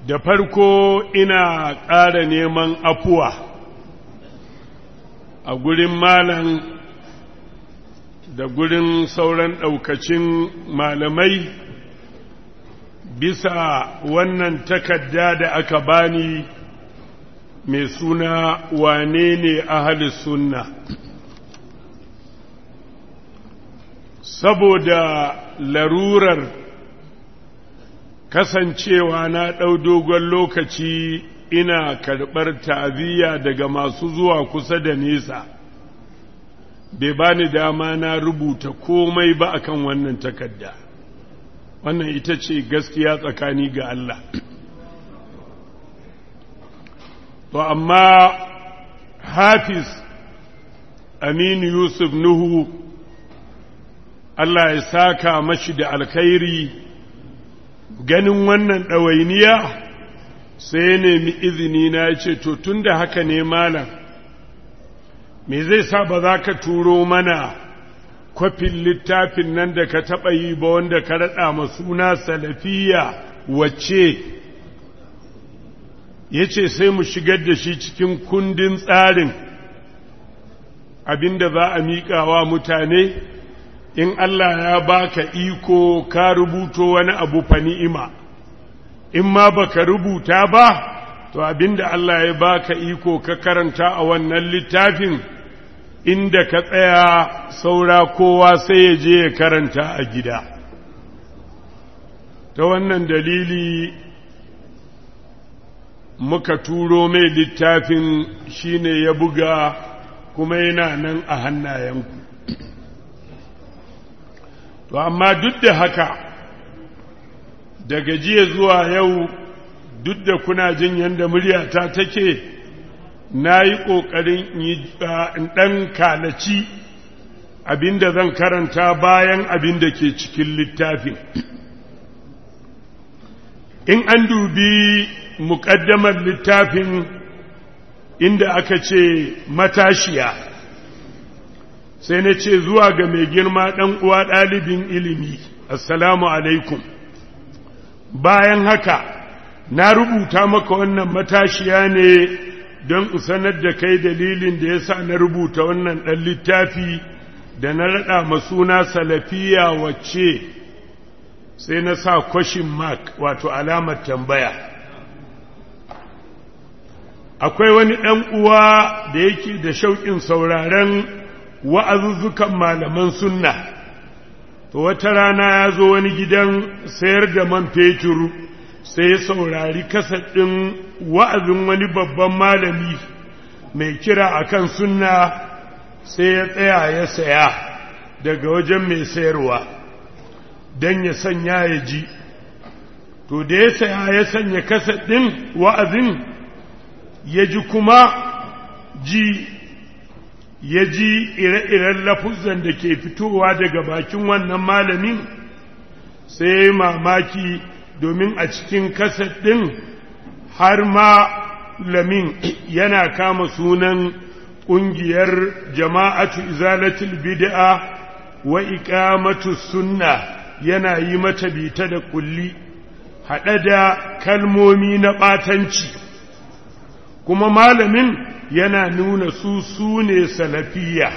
da farko ina ƙara neman afuwa a gurin malam da gurin sauran ɗaukacin malamai bisa wannan takarda da aka bani mai suna wane ne ahalis sunna saboda larurar kasancewa na ɗau dogon lokaci ina karɓar ta'aziyya daga masu zuwa kusa da nesa bai bani dama na rubuta komai ba akan wannan takarda wannan ita ce gaskiya tsakani ga Allah to amma hafiz aminu yusuf nuhu Allah ya saka mashi da alkhairi ganin wannan ɗawainiya sai ya nemi izini na ya ce to tun da haka ne malam me zai sa ba za ka turo mana kwafin littafin nan da ka taɓa yi ba wanda ka raɗa ma suna salafiya wacce ya ce sai mu shigar da shi cikin kundin tsarin abinda za a miƙawa mutane in Allah ya baka iko ka rubuto wani abu fa ni'ima in ma baka rubuta ba to abinda Allah ya baka iko ka karanta a wannan littafin inda ka tsaya saura kowa sai ya je ya karanta a gida ta wannan dalili muka turo mai littafin shine ya buga kuma yana nan a hannayenku to amma duk da haka daga jiya zuwa yau duk da kuna jin yadda muryata take na yi ƙoƙarin in ɗan kalaci abinda zan karanta bayan abinda ke cikin littafin in an dubi muƙaddamar littafin inda aka ce matashiya sai na ce zuwa ga mai girma ɗan uwa ɗalibin ilimi assalamu alaikum bayan haka na rubuta maka wannan matashiya ne don in sanar da kai dalilin da ya sa na rubuta wannan ɗan littafi da na raɗa masuna salafiya wacce sai na sa question mark wato alamar tambaya akwai wani ɗan uwa da yake da shauƙin sauraren wa'azuzzukan malaman sunna to wata rana ya zo wani gidan sayar da man fetur sai ya saurari ɗin wa'azin wani babban malami mai kira akan sunna sai ya tsaya ya saya daga wajen mai sayarwa don ya sanya ya ji to da ya saya ya sanya ɗin wa'azin ya ji kuma ji ya ji ire-iren lafuzan da ke fitowa daga bakin wannan malamin sai ya yi mamaki domin a cikin kasar ɗin har ma lamin yana kama sunan ƙungiyar jama'atu izalatul bid'a wa iqamatu sunna yana yi mata bita da kulli haɗe da kalmomi na ɓatanci kuma malamin yana nuna su su ne salafiya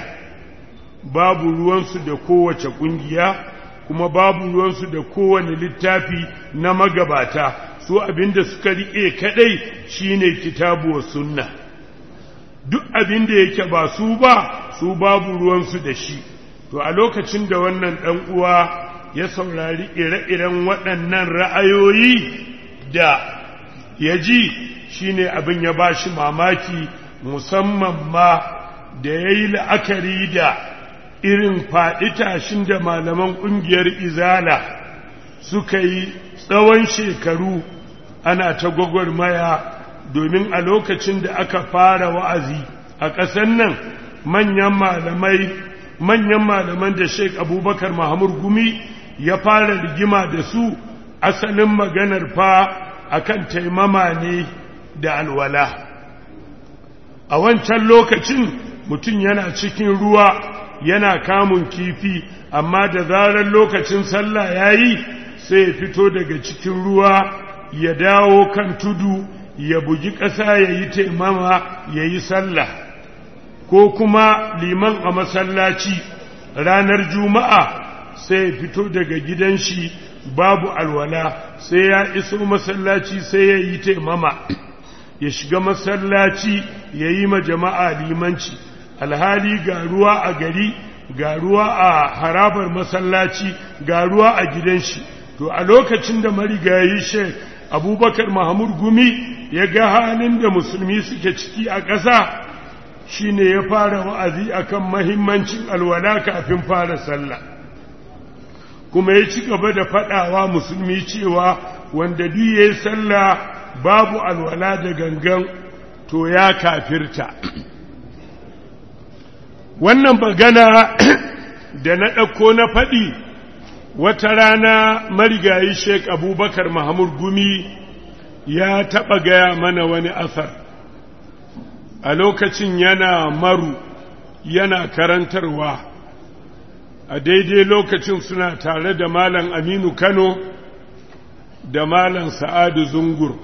babu ruwansu da kowace ƙungiya kuma babu ruwansu da kowane littafi na magabata su abinda suka riƙe kaɗai shine kitabu wa sunna duk abinda yake ba su ba su babu ruwansu da shi to a lokacin da wannan ɗan uwa ya saurari ire-iren waɗannan ra'ayoyi da ya ji shine abin ya ba shi mamaki musamman ma da ya yi la'akari da irin faɗi tashin da malaman ƙungiyar izala suka yi tsawon shekaru ana ta gwagwarmaya domin a lokacin da aka fara wa'azi a ƙasar nan manyan malamai manyan malaman da sheik abubakar mahamud gumi ya fara rigima da su asalin maganar fa akan taimama ne da alwala a wancan lokacin mutum yana cikin ruwa yana kamun kifi amma da zarar lokacin sallah ya yi sai ya fito daga cikin ruwa ya dawo kan tudu ya bugi ƙasa ya yi taimama ya yi sallah ko kuma liman a masallaci ranar juma'a sai ya fito daga gidan shi babu alwala sai ya iso masallaci sai ya yi taimama ya shiga masallaci ya yi ma jama'a limanci alhali ga ruwa a gari ga ruwa a harabar masallaci ga ruwa a gidan shi to a lokacin da marigayi shek abubakar mahamud gumi ya ga halin da musulmi suke ciki a ƙasa shine ya fara wa'azi akan mahimmancin alwala kafin fara sallah kuma ya ci gaba da faɗawa musulmi cewa wanda duk ya yi sallah babu alwala da gangan to ya kafirta wannan magana da na ɗauko na faɗi wata rana marigayi sheik abubakar mahamud gumi ya taɓa gaya mana wani asar a lokacin yana maru yana karantarwa a daidai lokacin suna tare da malam aminu kano da malam sa'adu zungur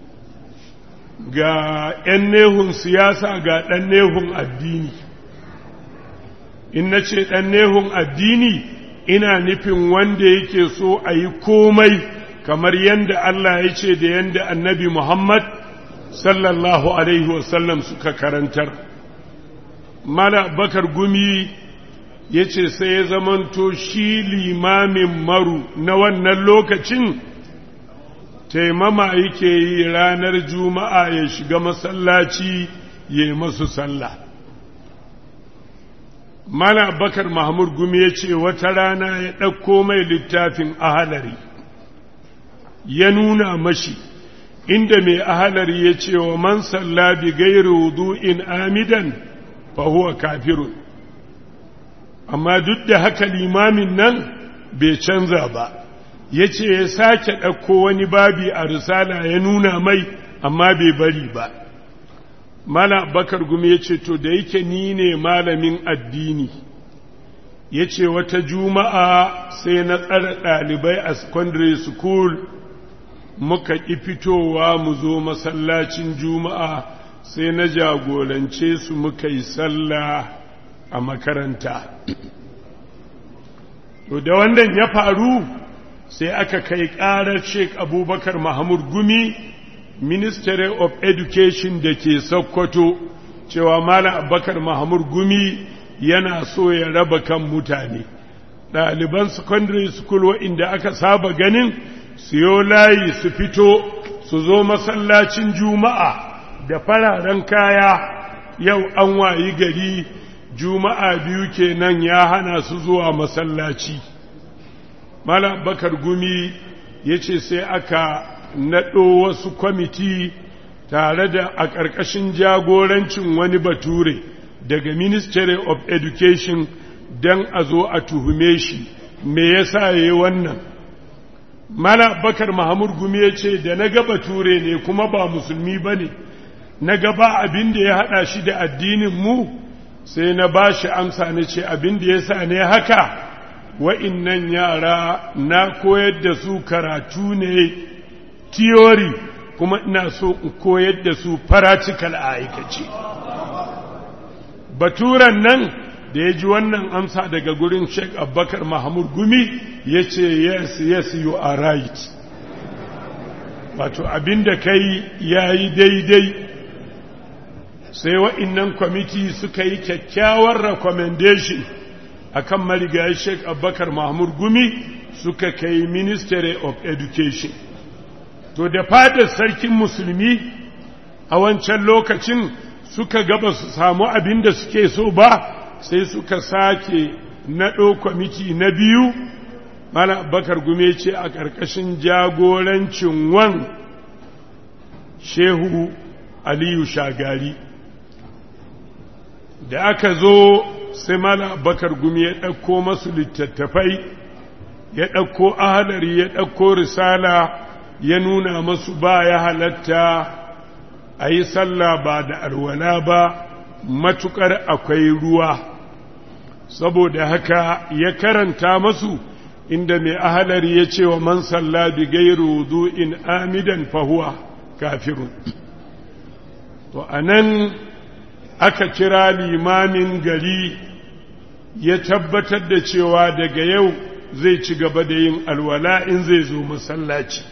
ga 'yan nehun siyasa ga ɗan nehun addini in na ce ɗan nehun addini ina nufin wanda yake so a yi komai kamar yadda Allah ya ce da yadda annabi Muhammad sallallahu Alaihi wasallam suka karantar. Mala bakar gumi ya ce sai ya zamanto shi limamin maru na wannan lokacin taimama yake yi ranar juma'a ya shiga masallaci ya yi masu sallah. Mala bakar Mahmud Gumi ya ce wata rana ya ɗauko mai littafin ahalari, ya nuna mashi inda mai ahalari ya ce wa man salla bi gairi wudu'in amidan fa huwa kafirun. Amma duk da haka limamin nan bai canza ba, ya ce ya sake ɗauko wani babi a risala ya nuna mai amma bai bari ba. Mala bakar gumi ya ce, To, da yake ni ne malamin addini, ya ce wata juma'a sai na tsara ɗalibai a secondary school muka ƙi fitowa mu zo masallacin juma'a sai na jagorance su muka yi sallah a makaranta. To, da wannan ya faru sai aka kai ƙarar Sheikh Abubakar Mahmud Gumi Ministry of Education da ke Sokoto cewa Malam Abubakar Mahmud Gumi yana so ya raba kan mutane. Ɗaliban secondary school waɗanda aka saba ganin siyo layi su fito su zo masallacin Juma'a da fararen kaya yau an wayi gari Juma'a biyu kenan ya hana su zuwa masallaci. Malam Bakar Gumi ya ce sai aka naɗo wasu kwamiti tare da a ƙarƙashin jagorancin wani bature daga Ministry of Education don a zo a tuhume shi me yasa ya yi wannan. Mala Bakar Mahamud Gumi ya ce da na ga bature ne kuma ba musulmi ba ne, na gaba abin da ya haɗa shi da addinin mu sai na ba shi amsa na ce abin da ya sa ne haka. wa'innan yara na koyar da su karatu ne theory kuma ina so in koyar da su practical a aikace baturan nan da ya ji wannan amsa daga gurin sheik abubakar mahamud gumi ya ce yes yes you are right wato abinda kai ya yi daidai sai wa'innan kwamiti suka yi kyakkyawar recommendation akan marigayi Sheikh Abubakar Mahmud Gumi suka kai Ministry of Education. To da fadar sarkin musulmi a wancan lokacin suka gaba su samu abin da suke so ba sai suka sake naɗo kwamiti na biyu mana Abubakar Gumi ce a ƙarƙashin jagorancin wan Shehu Aliyu Shagari. Da aka zo sai mala bakar gumi ya ɗauko masu littattafai ya ɗauko ahalari ya ɗauko risala ya nuna masu ba ya halatta a yi sallah ba da alwala ba matuƙar akwai ruwa saboda haka ya karanta masu inda mai ahalari ya ce wa man salla bi gairu wudu'in amidan fahuwa kafirun to anan aka kira limamin gari ya tabbatar da cewa daga yau zai ci gaba da yin alwala in zai zo masallaci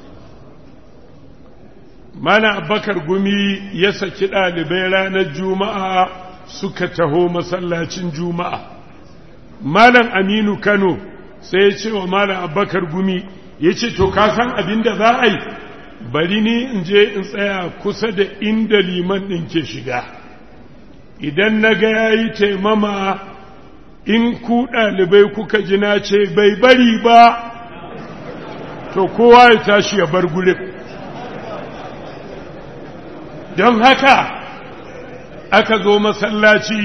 mana abakar gumi ya saki ɗalibai ranar juma'a suka taho masallacin juma'a malam aminu kano sai ya ce wa malam abakar gumi ya ce to ka san abin da za a yi bari ni in je in tsaya kusa da inda liman ɗin ke shiga idan na ga ya yi taimama in ku ɗalibai kuka ji na ce bai bari ba to kowa ya tashi ya bar gurin don haka aka zo masallaci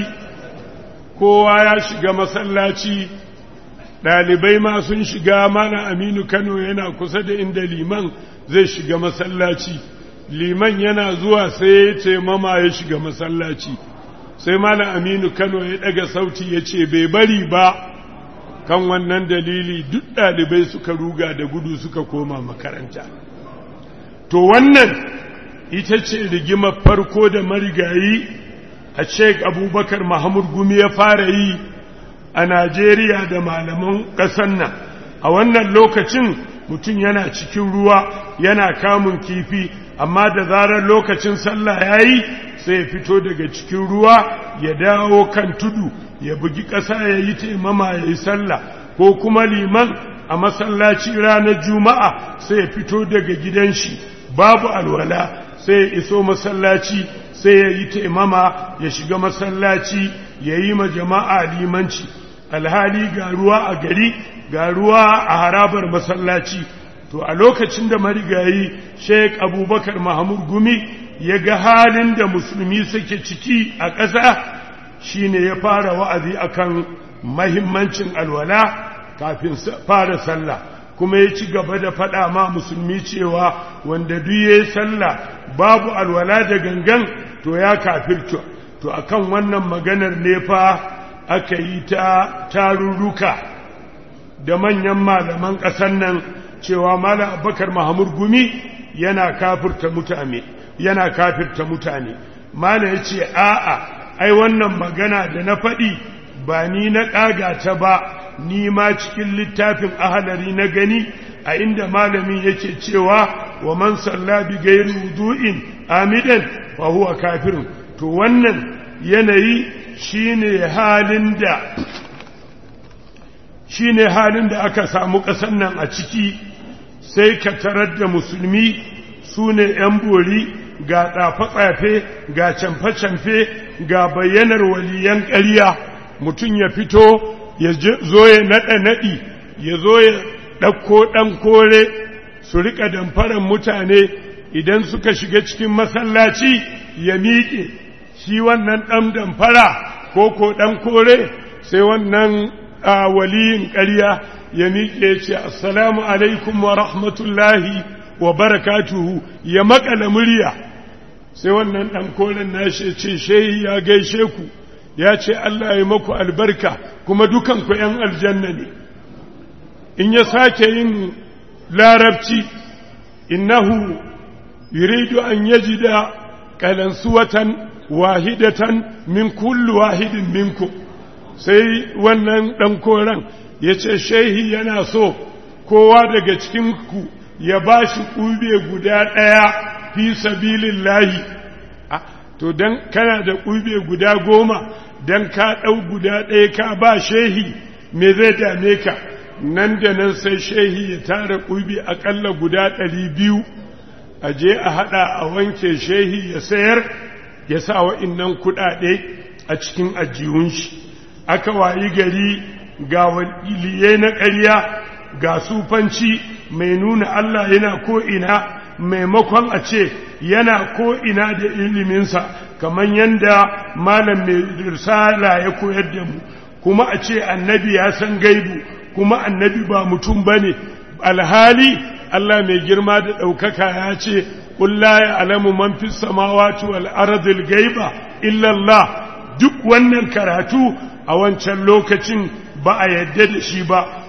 kowa ya shiga masallaci ɗalibai ma sun shiga mana aminu kano yana kusa da inda liman zai shiga masallaci liman yana zuwa sai ya ce mama ya shiga masallaci sai mana aminu kano ya ɗaga sauti ya ce bai bari ba kan wannan dalili duk ɗalibai suka ruga da gudu suka koma makaranta to wannan ita ce rigimar farko da marigayi a sheik abubakar mahamud gumi ya fara yi a najeriya da malaman ƙasar nan a wannan lokacin mutum yana cikin ruwa yana kamun kifi amma da zarar lokacin sallah ya yi sai ya fito daga cikin ruwa ya dawo kan tudu ya bugi ƙasa ya yi taimama ya yi sallah ko kuma liman a masallaci ranar juma'a sai ya fito daga gidan shi babu alwala sai ya iso masallaci sai ya yi taimama ya shiga masallaci ya yi ma jama'a limanci alhali ga ruwa a gari ga ruwa a harabar masallaci to a lokacin da marigayi sheik abubakar mahamud gumi ya ga halin da musulmi suke ciki a ƙasa shine ya fara wa'azi akan mahimmancin alwala kafin fara sallah kuma ya ci gaba da faɗa ma musulmi cewa wanda duk ya sallah babu alwala da gangan to ya kafirta to akan wannan maganar ne fa aka yi ta tarurruka da manyan malaman ƙasar nan cewa malam abubakar mahamud gumi yana kafirta mutane yana kafirta mutane malam ya ce a'a ai wannan magana da na faɗi ba ni na ƙaga ta ba ni ma cikin littafin ahalari na gani a inda malamin yake cewa wa man salla bi gairi wudu'in amidan fa huwa kafirun to wannan yanayi shine halin da shine halin da aka samu ƙasar nan a ciki sai ka tarar da musulmi su ne ‘yan bori ga tsafe-tsafe ga camfe-camfe ga bayyanar waliyan ƙarya mutum ya fito ya zo ya naɗa naɗi ya zo ya ɗauko ɗan kore su riƙa damfaran mutane idan suka shiga cikin masallaci ya miƙe shi wannan ɗan damfara ko ko ɗan kore sai wannan waliyin ƙarya ya miƙe ce assalamu alaikum wa rahmatullahi wa barakatuhu ya makala murya sai wannan ɗan koren nashi ce shehi ya gaishe ku ya ce Allah ya maku albarka kuma dukanku ‘yan aljanna ne in ya sake yin larabci innahu yuridu an yajida kalansuwatan wahidatan min kullu wahidin minku sai wannan ɗan koren ya ce shehi yana so kowa daga cikinku ya ba shi ƙube guda ɗaya fi sabilin lahi to don kana da ƙube guda goma don ka ɗau guda ɗaya ka ba shehi me zai dame ka nan da nan sai shehi ya tara ƙube aƙalla guda ɗari biyu a je a haɗa a wanke shehi ya sayar ya sa wa'innan kuɗaɗe a cikin ajiyun shi aka wayi gari ga waliyai na ƙarya ga sufanci mai nuna Allah yana ko'ina maimakon a ce yana ko'ina da iliminsa kamar yadda malam mai risala ya koyar da mu kuma a ce annabi ya san gaibu kuma annabi ba mutum ba ne alhali Allah mai girma da ɗaukaka ya ce ƙulla ya alamu man fi samawati wal arzil gaiba illallah duk wannan karatu a wancan lokacin ba a yadda da shi ba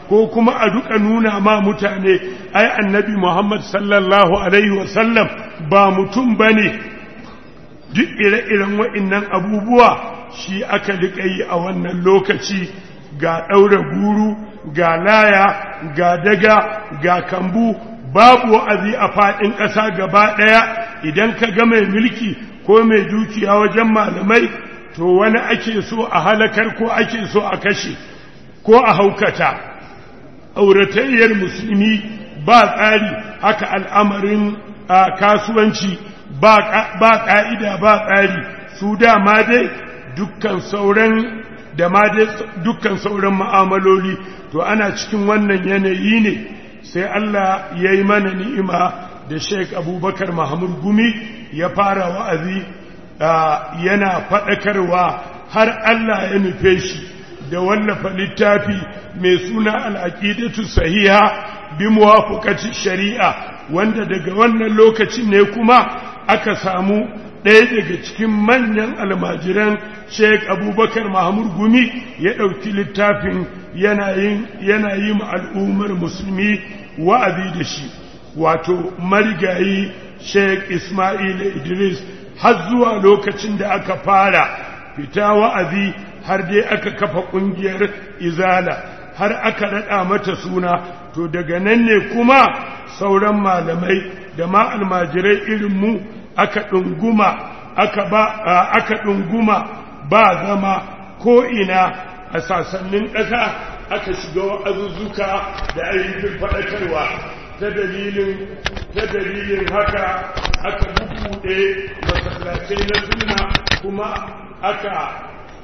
ko kuma a duka nuna ma mutane ai annabi Muhammad sallallahu alaihi wasallam ba mutum bane duk ire-iren wa'innan abubuwa shi aka liƙa yi a wannan lokaci ga ɗaura guru ga laya ga daga ga kambu babu wa'azi a faɗin ƙasa gaba ɗaya idan ka ga mai mulki ko mai dukiya wajen malamai to wani ake so a halakar ko ake so a kashe ko a haukata auratayyar musulmi ba tsari haka al'amarin kasuwanci ba ƙa'ida ba tsari su dama dai dukkan sauran da ma dai dukkan sauran ma'amaloli to ana cikin wannan yanayi ne sai Allah ya yi mana ni'ima da Sheikh Abubakar Mahmud Gumi ya fara wa'azi yana faɗakarwa har Allah ya nufe shi da wallafa littafi mai suna al'aƙidatu sahiha bi muwafuƙacin shari'a wanda daga wannan lokacin ne kuma aka samu ɗaya daga cikin manyan almajiran sheik abubakar mahmud gumi ya ɗauki littafin yana yi ma al'ummar musulmi wa'azi da shi wato marigayi sheik ismail idris har zuwa lokacin da aka fara fita wa'azi har dai aka kafa ƙungiyar izala har aka raɗa mata suna to daga nan ne kuma sauran malamai da ma almajirai irinmu aka ɗunguma aka ba aka ɗunguma ba zama ko ina a sasannin ƙasa aka shiga wa'azuzzuka da ayyukan faɗakarwa ta dalilin ta dalilin haka aka bubuɗe masallatai na sunna kuma aka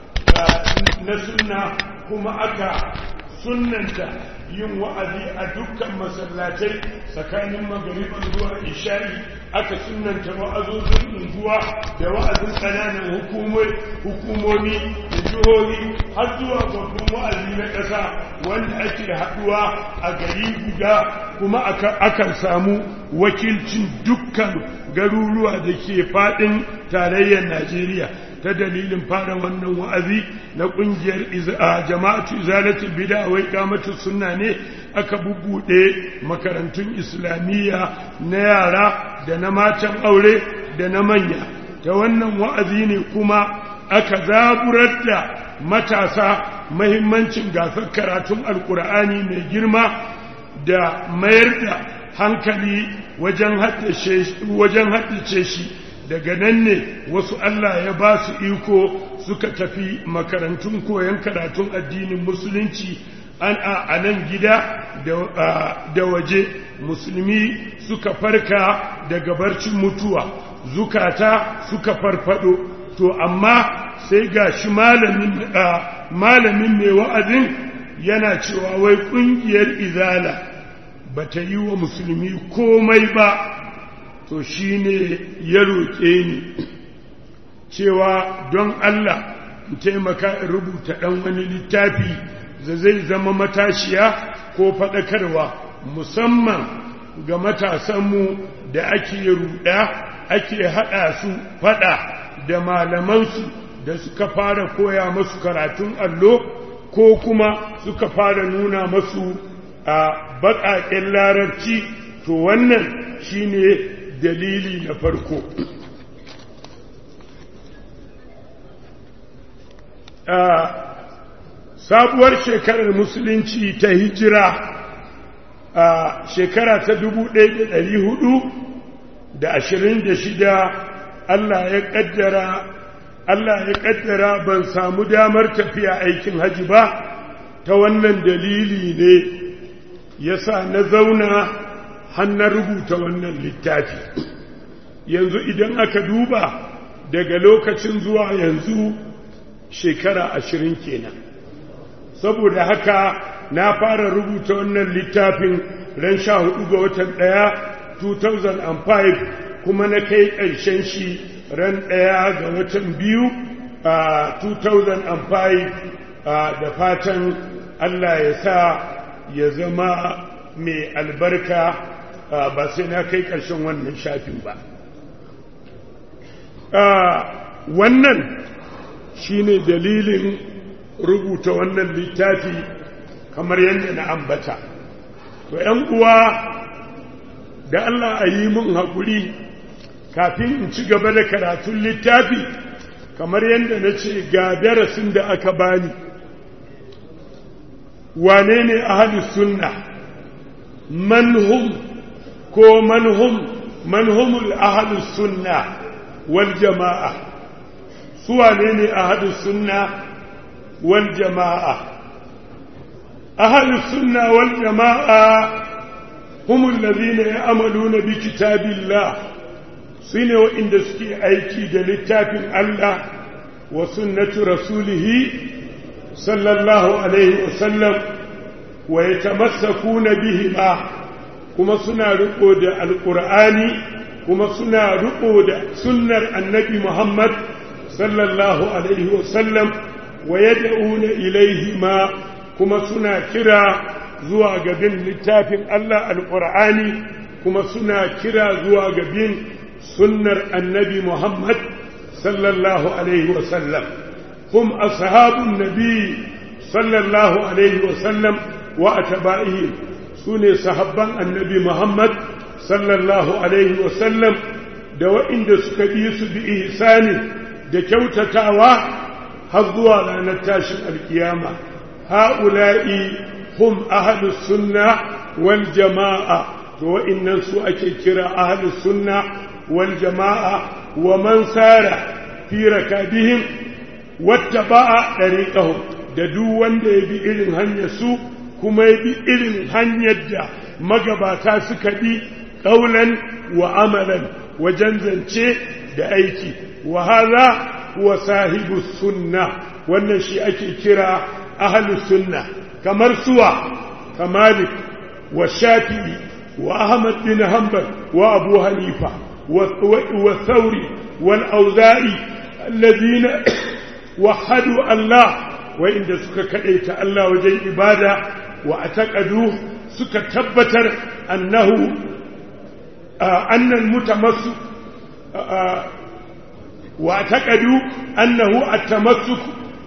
na sunna kuma aka sunnanta yin wa'azi a dukkan masallatai tsakanin magariban zuwa isha'i aka sunanta wa'azozin unguwa da wa'azin ƙananan hukumomi da jihohi har zuwa babban wa'azi na ƙasa wanda ake haɗuwa a gari guda kuma akan samu wakilcin dukkan garuruwa da ke faɗin tarayyar najeriya ta dalilin fara wannan wa'azi na ƙungiyar jama'atu izalatul bida wai kamatu sunna ne aka bubuɗe makarantun islamiyya na yara da na matan aure da na manya ta wannan wa'azi ne kuma aka zaburar da matasa mahimmancin gasar karatun alkur'ani mai girma da mayar da hankali wajen haddace shi daga nan ne wasu Allah ya ba su iko suka tafi makarantun koyon karatun addinin musulunci an a nan gida da waje musulmi suka farka daga barcin mutuwa zukata suka farfado to amma sai ga shi malamin mai wa'azin yana cewa wai ƙungiyar izala ba ta yi wa musulmi komai ba to shi ne ya roƙe ni cewa don Allah in taimaka in rubuta ɗan wani littafi da zai zama matashiya ko faɗakarwa musamman ga matasanmu da ake ruɗa ake haɗa su faɗa da malamansu da suka fara koya masu karatun allo ko kuma suka fara nuna masu a baƙaƙen larabci to wannan shine dalili na farko sabuwar shekarar musulunci ta hijira a shekara ta dubu ɗaya da da hudu ashirin da shida Allah ya ƙaddara Allah ya ƙaddara ban samu damar tafiya aikin haji ba ta wannan dalili ne ya sa na zauna hannun rubuta wannan littafi yanzu idan aka duba daga lokacin zuwa yanzu shekara ashirin kenan saboda haka na fara rubuta wannan littafin ran sha hudu ga watan ɗaya 2005 kuma na kai ƙarshen shi ran ɗaya ga watan biyu a 2005 da fatan Allah ya sa ya zama mai albarka ba sai na kai ƙarshen wannan shafin ba wannan shine dalilin rubuta wannan littafi kamar yadda na ambata to ‘yan uwa da Allah a yi mun haƙuri kafin in ci gaba da karatun littafi kamar yadda na ce ga darasin da aka bani wane ne ahalus sunna manhum ko manhum manhumul ahalus sunna wal jama'a su wane ne ahalus sunna wal jama'a ahalus sunna wal jama'a هم الذين يعملون بكتاب الله سنة وإن دسكي أيكي دلتاب الله وسنة رسوله صلى الله عليه وسلم ويتمسكون بهما كما سنة رقود القرآن كما سنة رقود سنة النبي محمد صلى الله عليه وسلم ويدعون إليهما كما سنة كرا zuwa ga bin littafin Allah alƙur'ani kuma suna kira zuwa ga bin sunnar annabi Muhammad sallallahu alaihi wasallam hum ashabun nabi sallallahu alaihi wasallam wa atba'ihim sune sahabban annabi Muhammad sallallahu alaihi wasallam da wa'inda suka bi su bi ihsani da kyautatawa har zuwa ranar tashin alkiyama ha'ula'i هم أهل السنة والجماعة وإن سوء كرا أهل السنة والجماعة ومن سار في ركابهم واتبع طريقهم ددو wanda ya bi irin hanyar su kuma ya bi irin hanyar da magabata suka bi ƙaunan wa amalan wajen zance da aiki wa hadha huwa sahibu sunna wannan shi ake kira ahlus sunna kamar suwa kamalik wa shafi'i wa ahmad bin hanbal wa abu hanifa wa thawri wal auza'i alladhina wahadu Allah wa inda suka kadaita Allah wajen ibada wa ataqadu suka tabbatar annahu anna almutamassik wa ataqadu annahu at-tamassuk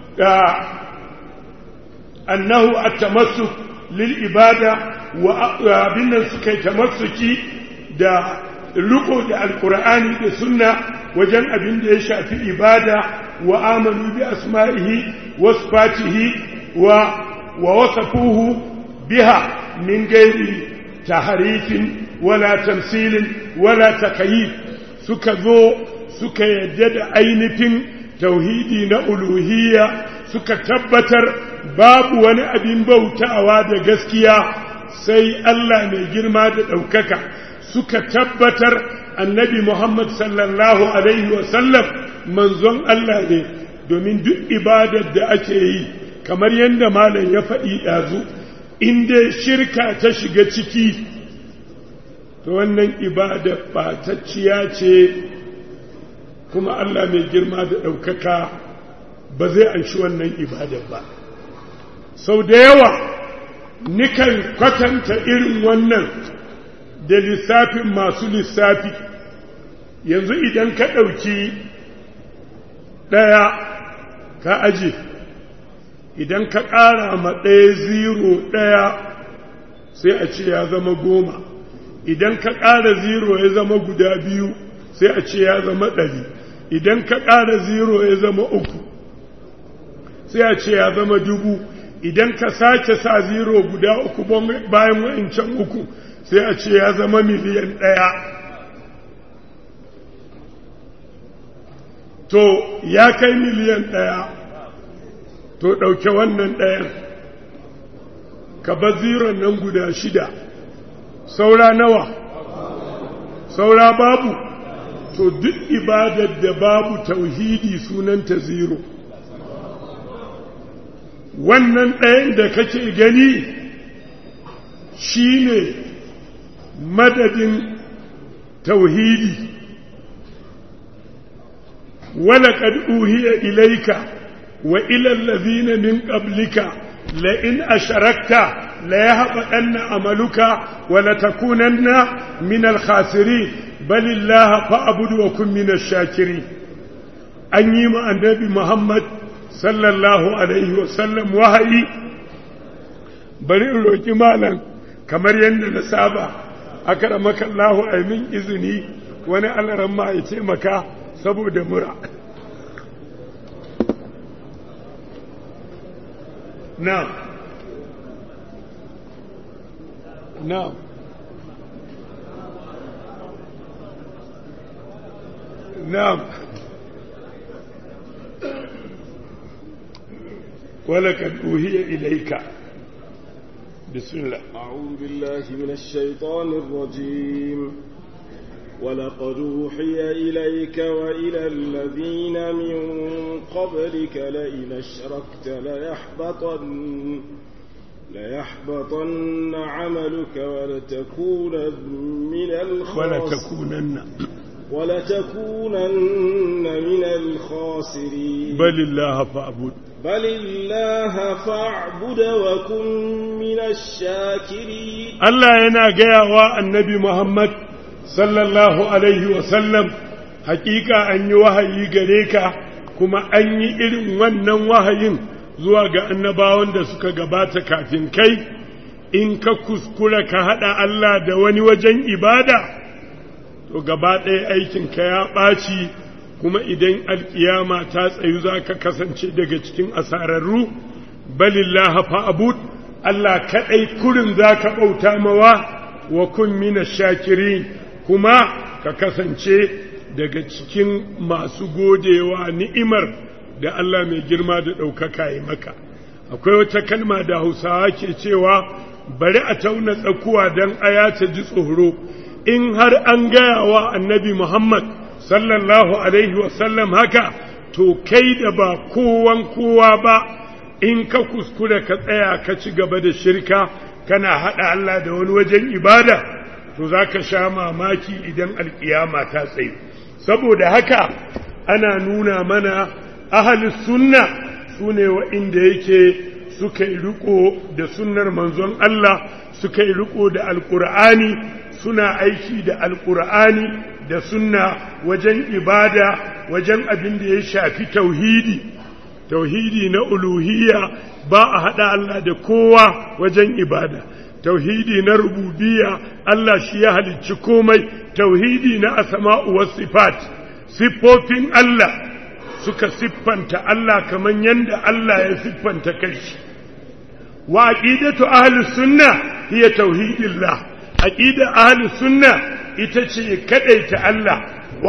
أنه التمسك للإبادة وابن سكي تمسكي دا لقو دا القرآن دا سنة وجن أبن دا يشافي إبادة وآمنوا بأسمائه وصفاته و ووصفوه بها من غير تحريف ولا تمثيل ولا تكييف سكذو سكا يجد أينف توحيدي نألوهية suka tabbatar babu wani abin bautawa da gaskiya sai Allah mai girma da ɗaukaka suka tabbatar annabi Muhammad sallallahu Alaihi wasallam manzon Allah ne domin duk ibadar da ake yi kamar yadda malam ya faɗi ɗazu inda shirka ta shiga ciki to wannan ibadar ɓatacciya ce kuma Allah mai girma da ɗaukaka ba zai anshi wannan ibadar ba sau da yawa nikan kwatanta irin wannan da lissafin masu lissafi yanzu idan ka ɗauki ɗaya ka aje idan ka ƙara ma ɗaya ziro ɗaya sai a ce ya zama goma idan ka ƙara ziro ya zama guda biyu sai a ce ya zama ɗari idan ka ƙara ziro ya zama uku sai a ce ya zama dubu idan ka sake sa ziro guda uku bayan wa'incan uku sai a ce ya zama miliyan ɗaya to ya kai miliyan ɗaya to ɗauke wannan ɗayan ka ba ziron nan guda shida saura nawa saura babu to duk ibadar da babu tauhidi sunanta ziro wannan ɗayan da kake gani shi ne madadin tauhidi ولقد أوهي إليك وإلى الذين من قبلك لئن أشركت ليهبطن عملك ولتكونن من الخاسرين بل الله فاعبد وكن من الشاكرين أن يما النبي محمد صلى الله عليه وسلم وهي bari in roƙi malam kamar yadda na saba aka da makallahu a min izini wani alaran ma ya taimaka saboda mura na na نعم ولقد أوهي إليك بسم الله أعوذ بالله من الشيطان الرجيم ولقد أوحي إليك وإلى الذين من قبلك لئن أشركت ليحبطن ليحبطن عملك ولتكونن من الخاسرين ولتكونن ولتكونن من الخاسرين بل الله فاعبد بل الله فاعبد وكن من الشاكرين Allah yana gaya wa annabi Muhammad sallallahu Alaihi wasallam hakika an yi wahayi gare ka kuma an yi irin wannan wahayin zuwa ga annabawan da suka gabata kafin kai in ka kuskura ka haɗa Allah da wani wajen ibada to gaba ɗaya aikinka ya ɓaci kuma idan alƙiyama ta tsayu za ka kasance daga cikin asararru balillaha fa'abud Allah kaɗai kurin za ka ɓauta mawa wa kun mina shakirin kuma ka kasance daga cikin masu godewa ni'imar da Allah mai girma da ɗaukaka yi maka akwai wata kalma da hausawa ke cewa bari a tauna tsakuwa don aya ta ji tsoro in har an gaya wa annabi Muhammad sallallahu Alaihi wasallam haka, to kai da ba kowan kowa ba in ka kuskure ka tsaya ka ci gaba da shirka kana haɗa Allah da wani wajen ibada, to za ka sha mamaki idan alƙiyama ta tsaye. Saboda haka ana nuna mana ahalus sunna su ne wa'inda yake suka yi riko da sunnar manzon Allah suka yi riko da alƙur'ani suna aiki da alƙur'ani da sunna wajen ibada wajen abin da ya shafi tauhidi tauhidi na uluhiyya ba a haɗa Allah da kowa wajen ibada tauhidi na rububiyya Allah shi ya halicci komai tauhidi na asma'u was sifat siffofin Allah suka siffanta Allah kamar yadda Allah ya siffanta kanshi wa aqidatu ahli sunna hiya tauhidillah aqida ahli sunna ita ce kadaita Allah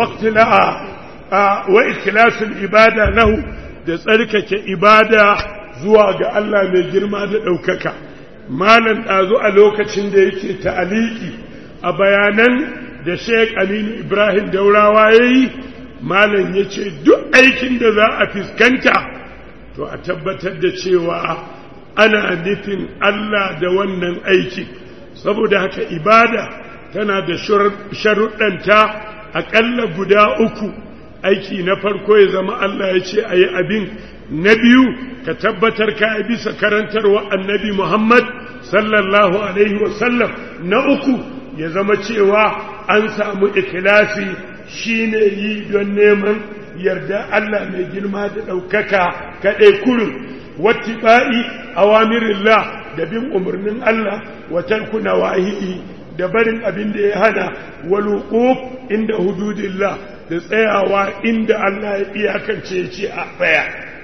waqtila'a wa ikhlasul ibada lahu da tsarkake ibada zuwa ga Allah mai girma da ɗaukaka malam ɗazu a lokacin da yake ta'aliki a bayanan da Sheikh Aminu Ibrahim Daurawa yayi malam yace duk aikin da za a fiskanta to a tabbatar da cewa ana nufin Allah da wannan aiki saboda haka ibada tana da sharuɗanta aƙalla guda uku aiki na farko ya zama Allah ya ce a yi abin na biyu ka tabbatar ka yi bisa karantarwa annabi Muhammad sallallahu Alaihi wasallam na uku ya zama cewa an samu ikilasi shi ne yi don neman yarda Allah mai girma da ɗaukaka kaɗai kurin wattiba'i awamirillah da bin umarnin Allah wa tarku nawahi'i da barin abin da ya hana waluquf inda hududillah da tsayawa inda Allah ya iyakance ce a tsaya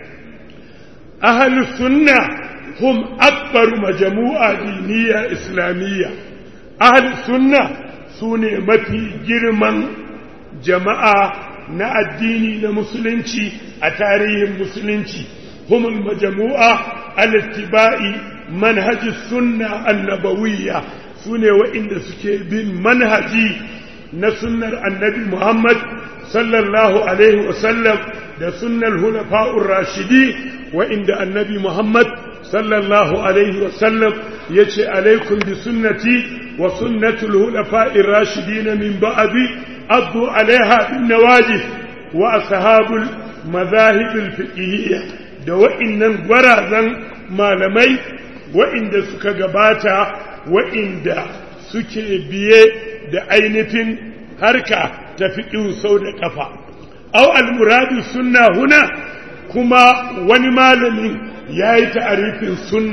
ahlus sunna hum akbar majmu'a diniya islamiyya ahlus sunna sune mafi girman jama'a na addini na musulunci a tarihin musulunci humul majmu'a al-ittiba'i manhaji sunna annabawiyya sune waɗanda suke bin manhaji na sunnar annabi Muhammad sallallahu alaihi wasallam da sunnar hulafa'ur rashidi waɗanda annabi Muhammad sallallahu alaihi wasallam ya ce alaikum bi sunnati wa sunnatul hulafa'ir rashidin min ba'di addu alaiha bin nawajib wa ashabul madahibul fiqhiyya da wa'innan gwarazan malamai wa'inda suka gabata wa'inda suke biye da ainihin harka ta fiƙin sau da ƙafa. Au al-muradu sunna huna kuma wani malamin ya yi ta'arifin sunna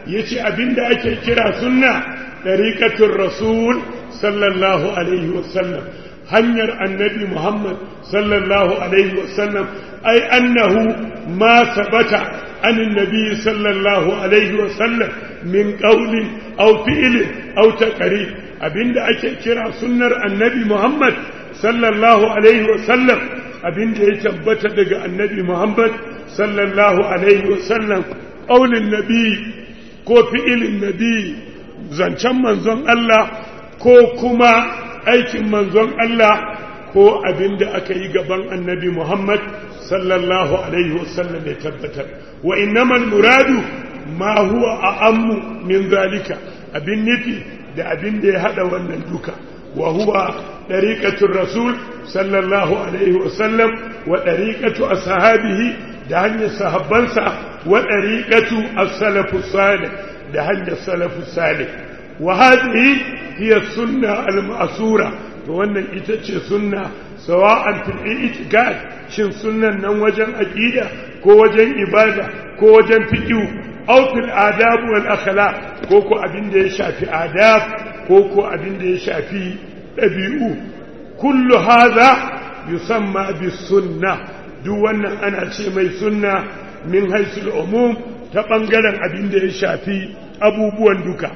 yace abinda ake kira sunna dariqatul rasul sallallahu alaihi wasallam hanyar annabi Muhammad sallallahu alaihi wasallam ai annahu ma sabata an annabi sallallahu alaihi wasallam min qawlin aw fi'lin aw taqrir abinda ake kira sunnar annabi Muhammad sallallahu alaihi wasallam abinda ya tabbata daga annabi Muhammad sallallahu alaihi wasallam qawlin nabi ko fi'ilin nabi zancen manzon Allah ko kuma aikin manzon Allah ko abin da aka yi gaban annabi Muhammad sallallahu Alaihi wasallam ya tabbatar. Wa innamal muradu ma huwa a ammu min zalika abin nufi da abin da ya haɗa wannan duka. Wa huwa ɗariƙatun Rasul sallallahu Alaihi wasallam wa ɗariƙatu a sahabihi da hanyar sahabbansa wa ɗariƙatu a salafu salih da hanyar salafu salih. وهذه هي السنة المأسورة wannan ita ce sunna sawa'an fil i'tiqad shin sunnan nan wajen aqida ko wajen ibada ko wajen fiqh aw fil adab wal akhlaq ko ko abin da ya shafi adab ko ko abin da ya shafi dabi'u kullu hadha yusamma bis sunna duk wannan ana ce mai sunna min haisul umum ta bangaren abin da ya shafi abubuwan duka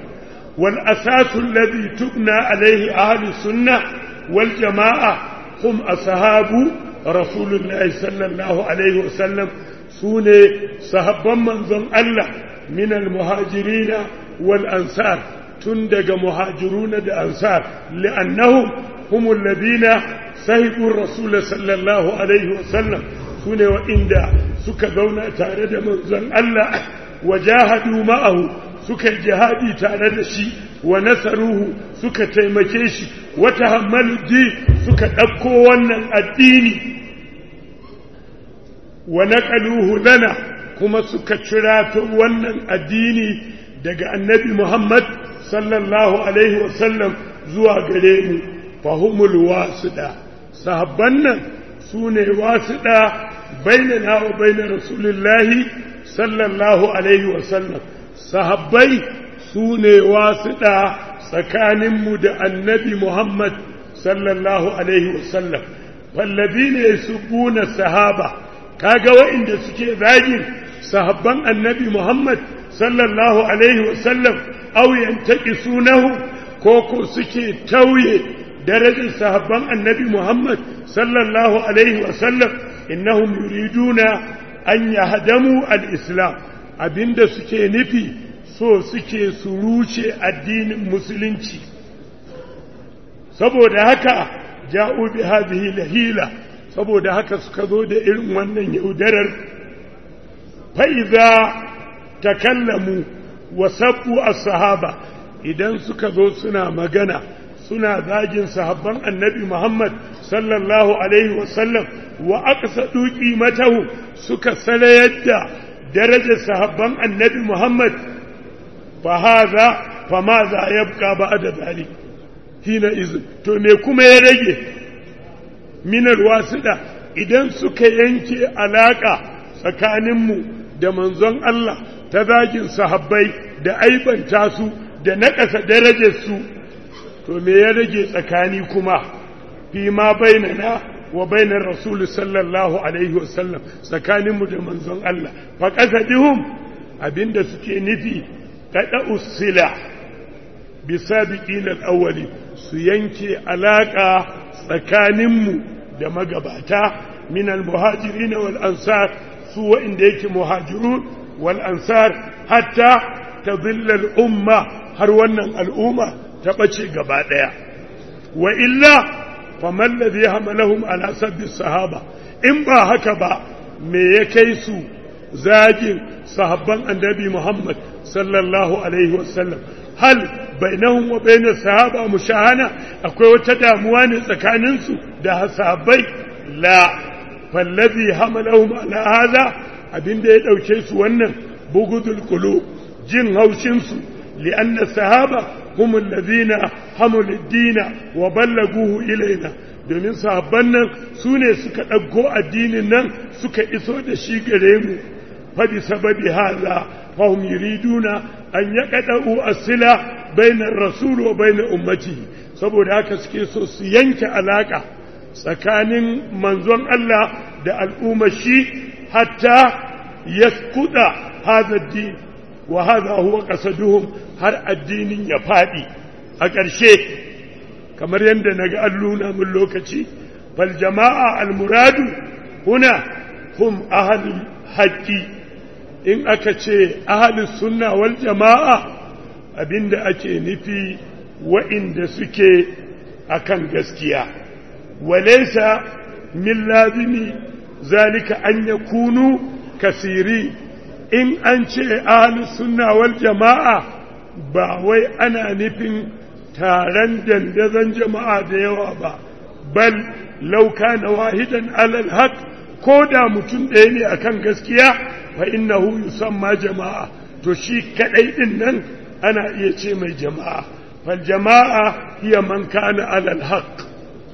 والأساس الذي تبنى عليه أهل السنة والجماعة هم أصحاب رسول الله صلى الله عليه وسلم سوني صحابا منظم الله من المهاجرين والأنصار تندق مهاجرون الأنصار لأنهم هم الذين صحبوا الرسول صلى الله عليه وسلم سوني وإن سكذونا تارد منظم الله وجاهدوا معه suka yi jihadi tare da shi wa nasaruhu suka taimake shi wata hammalji suka ɗauko wannan addini wa naƙaluhu lana kuma suka cirato wannan addini daga annabi Muhammad sallallahu alaihi wasallam zuwa gare mu fahimul wasuɗa sahabban nan su ne wasuɗa bainana wa bainar rasulullahi sallallahu alaihi wasallam sahabbai su ne wasuɗa tsakaninmu da annabi Muhammad sallallahu Alaihi wasallam fallabi ne su buna sahaba kaga wa'inda suke zagin sahabban annabi Muhammad sallallahu Alaihi wasallam auyen taƙi sunahu ko ko suke tauye darajar sahabban annabi Muhammad sallallahu Alaihi wasallam innahum yuriduna an yahdamu al-islam abinda suke nufi so suke su ruce addinin musulunci saboda haka ja'u bi hadhihi lahila saboda haka suka zo da irin wannan yaudarar fa idza takallamu wa sabbu as-sahaba idan suka zo suna magana suna zagin sahabban annabi Muhammad sallallahu alaihi wasallam wa aqsadu qimatahu suka salayar da darajar sahabban annabi Muhammad fa haza fa ma za yabqa ba'da zalik hina iz to me kuma ya rage minar wasida idan suka yanke alaka tsakaninmu da manzon Allah ta zagin sahabbai da aibanta su da naƙasa darajar su to me ya rage tsakani kuma fi ma bainana wa bainar rasul sallallahu alaihi wasallam tsakaninmu da manzon Allah fa qasadihum abinda suke nufi kada usila bi sabiqin al-awwali su yanke alaka tsakaninmu da magabata min al-muhajirin wal ansar su wa'inda yake muhajirun wal ansar hatta tadilla al-umma har wannan al'umma ta bace gaba daya wa illa faman ladhi hamalahum ala sabbi sahaba in ba haka ba me ya kai su zagin sahabban annabi Muhammad sallallahu alaihi wasallam hal bainahum wa bainas sahaba mushahana akwai wata damuwa ne tsakanin su da sahabbai la fallazi hamalahum ala hadha abinda ya dauke su wannan bugudul qulub jin haushin su li'anna sahaba هم الذين حملوا الدين وبلغوه إلينا domin sahabban nan su ne suka ɗauko addinin nan suka iso da shi gare mu فبسبب هذا فهم يريدون أن يقطعوا الصلة بين الرسول وبين أمته saboda haka suke so su yanke alaka tsakanin manzon Allah da al'ummar shi hatta yaskuda hadha din wa hadha huwa qasaduhum har addinin ya fadi a ƙarshe kamar yadda naga an nuna mun lokaci fal jama'a al muradu huna hum ahlul haqqi in aka ce ahlus sunna wal jama'a abinda ake nufi wa'inda suke akan gaskiya walaysa min lazimi zalika an yakunu kasiri in an ce ahlus sunna wal jama'a ba wai ana nufin taron dandazon jama'a da yawa ba bal lauka na wahidan alal haq ko da mutum ɗaya ne akan gaskiya fa innahu yusamma jama'a to shi kadai din nan ana iya ce mai jama'a fal jama'a hiya man kana alal haq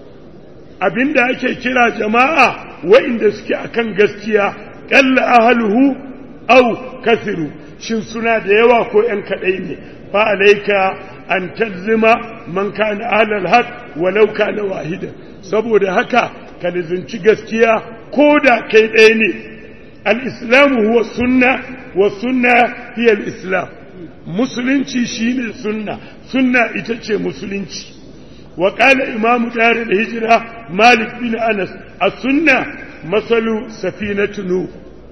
abinda ake kira jama'a wa'inda suke akan gaskiya qalla ahluhu aw kathiru shin suna da yawa ko ‘yan kaɗai ne fa alaika an talzima man kana alal haq walau kana wahida saboda haka ka lizinci gaskiya ko da kai ɗaya ne al-islamu huwa sunna wa sunna hiya al-islam musulunci shine sunna sunna ita ce musulunci wa qala imam dar al-hijra malik bin anas as-sunna masalu safinatu nuh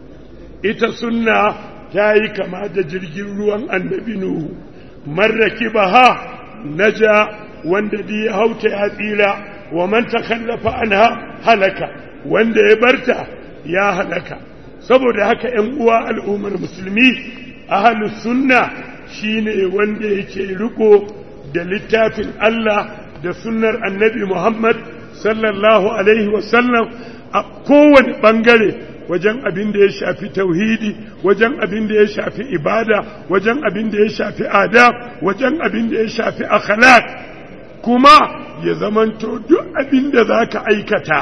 ita sunna ta yi kama da jirgin ruwan annabi Nuhu, marraki ba ha naja wanda di ya hauta ya tsira wa man ta kallafa an halaka wanda ya barta ya halaka saboda haka ‘yan uwa al'ummar musulmi ahalus sunna shine wanda yake riko da littafin Allah da sunnar annabi Muhammad sallallahu alaihi wasallam a kowane ɓangare wajen abin da ya shafi tauhidi wajen abin da ya shafi ibada wajen abin da ya shafi adab wajen abin da ya shafi akhlaq kuma ya zamanto duk abin da za ka aikata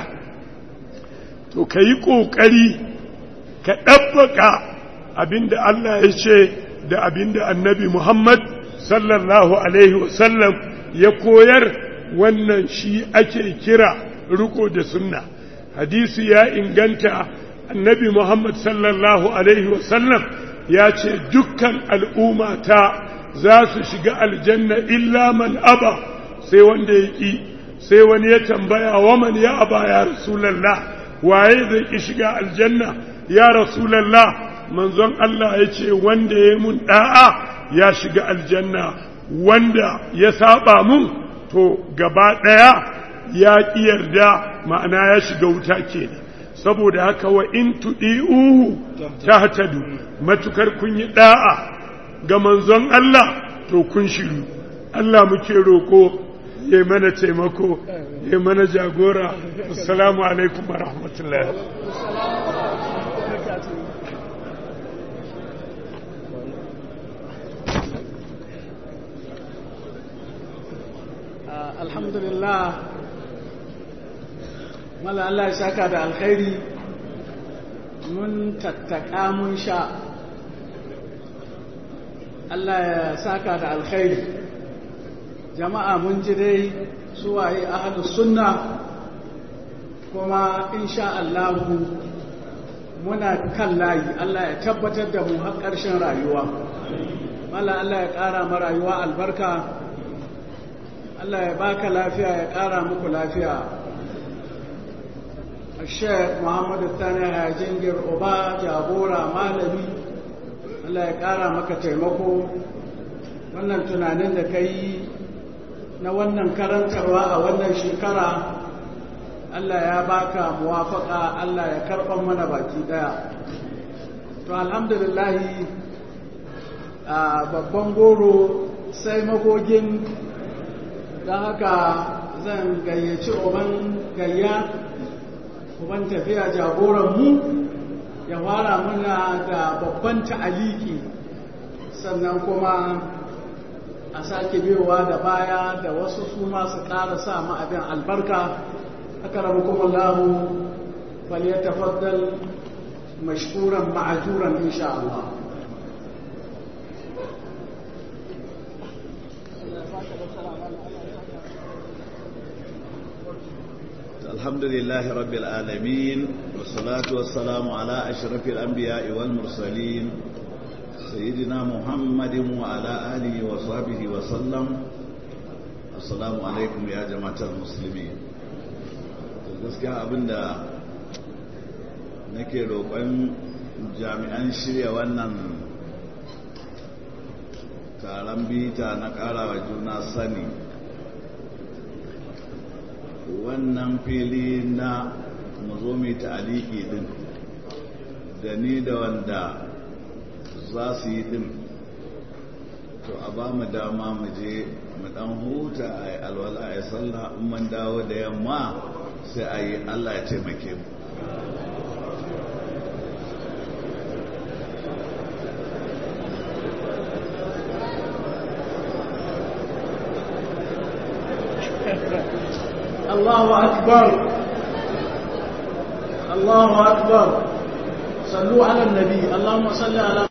to ka yi ƙoƙari ka ɗabbaka abin da Allah ya ce da abin da annabi Muhammad sallallahu alaihi wasallam ya koyar wannan shi ake kira riko da sunna hadisi ya inganta annabi Muhammad sallallahu Alaihi wasallam ya ce dukkan al'ummata za su shiga aljanna illa man aba sai wanda ya ƙi sai wani ya tambaya wa man ya aba ya rasulallah waye zai ƙi shiga aljanna ya rasulallah manzon Allah ya ce wanda ya mun ɗa'a ya shiga aljanna wanda ya saba mun to gaba ɗaya ya ƙi yarda ma'ana ya shiga wuta kenan saboda haka wa in tuɗi'uhu ta hatadu matukar kun yi ɗa'a ga manzon Allah to kun shiru Allah muke roƙo ya mana taimako ya mana jagora assalamu alaikum wa rahmatullahi alhamdulillah mala Allah ya saka da alkhairi mun tattaka mun sha Allah ya saka da alkhairi jama'a mun ji dai suwaye ahlus sunna kuma insha Allah muna kan layi Allah ya tabbatar da mu har ƙarshen rayuwa mala Allah ya ƙara ma rayuwa albarka Allah ya baka lafiya ya ƙara muku lafiya Sheikh Muhammadu Tani Hajingir Oba jagora malami Allah ya ƙara maka taimako wannan tunanin da ka yi na wannan karantarwa a wannan shekara Allah ya baka muwafaka Allah ya karɓar mana baki ɗaya to alhamdulillahi a babban goro sai magogin don haka zan gayyaci oban gayya uban tafiya jagoranmu ya fara muna da babban ta'aliki sannan kuma a sake biyowa da baya da wasu su masu ƙara sa abin albarka aka rabu kuma lahu faliyatafaddal mashkuran ma'ajuran insha Allah الحمد لله رب العالمين والصلاة والسلام على أشرف الأنبياء والمرسلين سيدنا محمد وعلى آله وصحبه وسلم السلام عليكم يا جماعة المسلمين gaskiya abinda nake roƙon jami'an shirya wannan taron bita na ƙarawa juna sani wannan fili na zo mai ta'aliki din da ni da wanda za su yi din to a ba mu dama mu je mu dan huta a yi alwala a yi sallah in man dawo da yamma sai a yi allah ya taimake mu الله أكبر الله أكبر صلوا على النبي اللهم صل على